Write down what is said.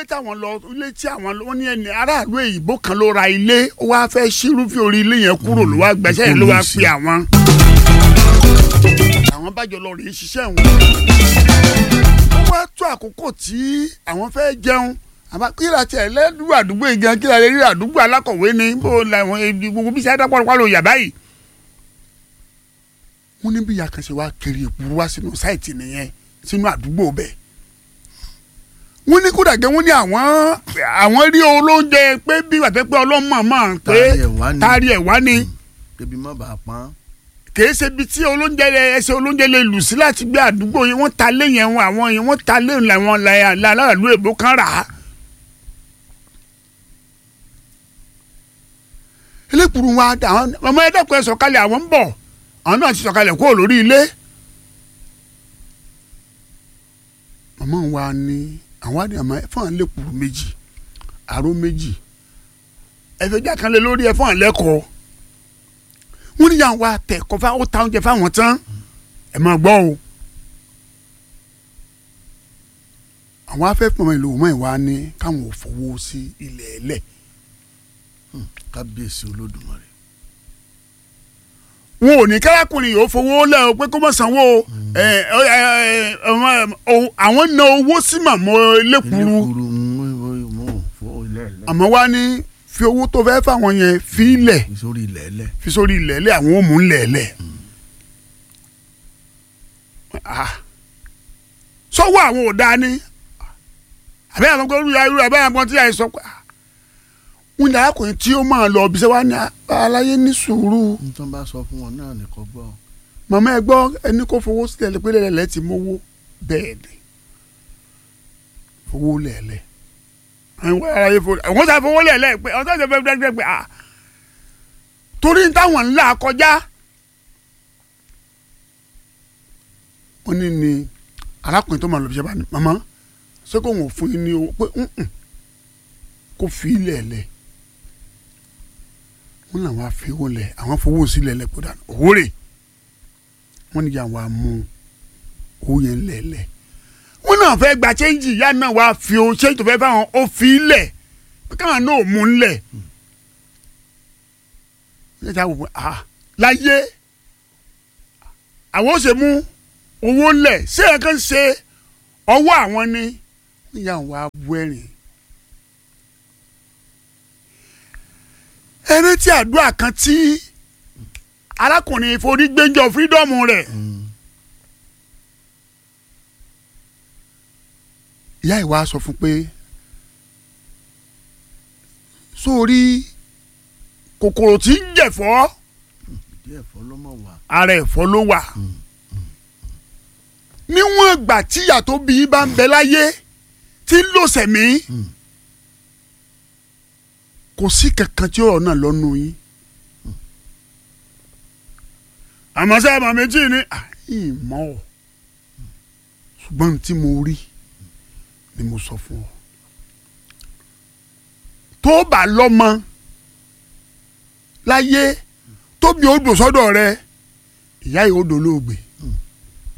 táwọn lọ ilé tí àwọn lọ wọ́n ní ẹni aráàlú èyìnbó kan ló ra ilé ó wá fẹ́ ṣírúfẹ́ orí ilé yẹn kúrò ló wá gbẹ́sẹ̀ yẹn ló wá pe àwọn. àwọn bájọ lọ rèé ṣiṣẹ́ wọn. ó wá tó àkókò tí àwọn fẹ́ jẹun àmọ́ kí la tiẹ̀ lẹ́dùn àdúgbò yìí gan kí la lè rí àdúgbò alákọ̀wé ni bó làwọn ebi gbogbo bí sẹ́dá pọ̀lọpọ̀ ló yà báyìí. wọ́n ní bí yàkànṣe wá kiri ìpuru wá sínú sáìtì nìyẹn sínú àdúgbò bẹ́ẹ̀ wọ́n ní kódà gẹ́ wọ́n ní àwọn àwọn rí olóúnjẹ pé bí wàá pé ọlọ́mọ mọ̀ pé Tari ẹ̀ wá ni. tari ẹ̀ wá ni kébi má bàa pọ́n. kìí ṣe ibi tí olóúnjẹ lẹ ẹsẹ̀ olóúnjẹ lè lù sí láti gbé àdúgbò yìí wọ́n ta lé yẹn wọn àwọn yẹn wọ́n ta lé làwọn làlálù èbó kan rà á. elékùrú wa àwọn ọmọ ẹ̀dẹ́kùn ẹ̀ sọ̀kalẹ̀ àwọn ń bọ̀ àwọn náà ti sọ̀kalẹ̀ kúrò lórí ilé. màmá wa ní àwọn àdìyàn àmọ́ ẹ fún àwọn elékùrú méjì àró méjì ẹ̀fẹ̀ jákàlẹ̀ lórí ẹ̀ fún àwọn lẹ́kọ̀ọ́ wọ́n ní yàn wá tẹ̀ kọfà ó ta oúnjẹ fáwọn tán ẹ̀ máa gbọ́ o. àwọn afẹ́fẹ́ ìlú mọ́ ìwá ní káwọn ò fowó sí ilẹ̀ ẹlẹ̀ kábíyèsí olódùmarè. wọn ò ní kárakùnrin yìí ó fowó lẹ̀ o pé kó mọ̀ sanwó o ẹ, ẹ, ẹ, ọmọ, ẹ, àwọn ná owó sí màmọ́ lẹ́kùrú elékuru mú fún ilẹ̀ ẹ̀lẹ́. àmọ́ wá ní fi owó tó fẹ́ fáwọn yẹn fi ilẹ̀ sórí ilẹ̀ ẹ̀lẹ́. fi sórí ilẹ̀ ẹlẹ̀ àwọn ò mú ilẹ̀ ẹlẹ̀. Ah. sọ́wọ́ àwọn ò dáa ní àbẹ́ àwọn kan rúra rúra báyà kan tí a sọ pé ah. wọ́n ní arákùnrin tí ó máa lọ ọbí sẹ́wọ́n ní aláyé ní sùúrù n tó bá sọ fún wọn náà nìkan gbọ́. màmá ẹ gbọ́ ẹni kó fowó sílẹ̀ lé pé lẹ́lẹ̀ ti mówó bẹ́ẹ̀ ni fowó lẹ̀lẹ̀ àwọn aráyé fowó àwọn sá fowó lẹ̀lẹ̀ pé ọ̀sán ìjọba ẹgbẹ́ ẹgbẹ́ pé ah torí táwọn ńlá kọjá wọ́n ní ni arákùnrin tó máa lọ bí sẹ́wọ́n ní màmá ṣé kò wọ́n fún yín ní owó pé "Mm-mm, kó fi lẹ̀lẹ̀ wọ́n làwọn afẹ́wọ́ lẹ̀ àwọn fowó sílẹ̀ lẹ̀ kó dànù owó rẹ̀ wọ́n ní yà wá mú owó yẹn lẹ̀lẹ̀ wọ́n náà fẹ́ gba chẹ́ńjì ìyá náà wá fi o chẹ́ńjì tó fẹ́ fáwọn ó fi lẹ̀ pé káwọn náà ò mú un lẹ̀ ní ìta wò pé ah láyé àwọn ó ṣe mú owó lẹ̀ ṣé ẹ̀ kàn ṣe ọwọ́ àwọn ni wọ́n yà wá bu ẹ̀rìn. ẹni tí àdúrà kan tí arákùnrin forí gbẹ́jọ fírídọ́ọ̀mù rẹ̀ ìyá ìwà sọ fún pé sórí kòkòrò tí ń jẹ̀fọ́ ìdí ẹ̀fọ́ ló mọ̀ wá. ara ẹ̀fọ́ ló wà níwọ̀n ìgbà tíyà tó bí bá ń bẹ láyé tí ń lò sẹ̀mí kò sí kankan tí ọ̀rọ̀ náà lọ́nu yín àmọ́ sẹ́ àmọ́ méjì ni ìmọ̀ ọ̀ ṣùgbọ́n tí mo rí ni mo sọ fún ọ tó bá lọ́mọ láyé tóbi odò sọ́dọ̀ rẹ ìyá yìí odò lóògbé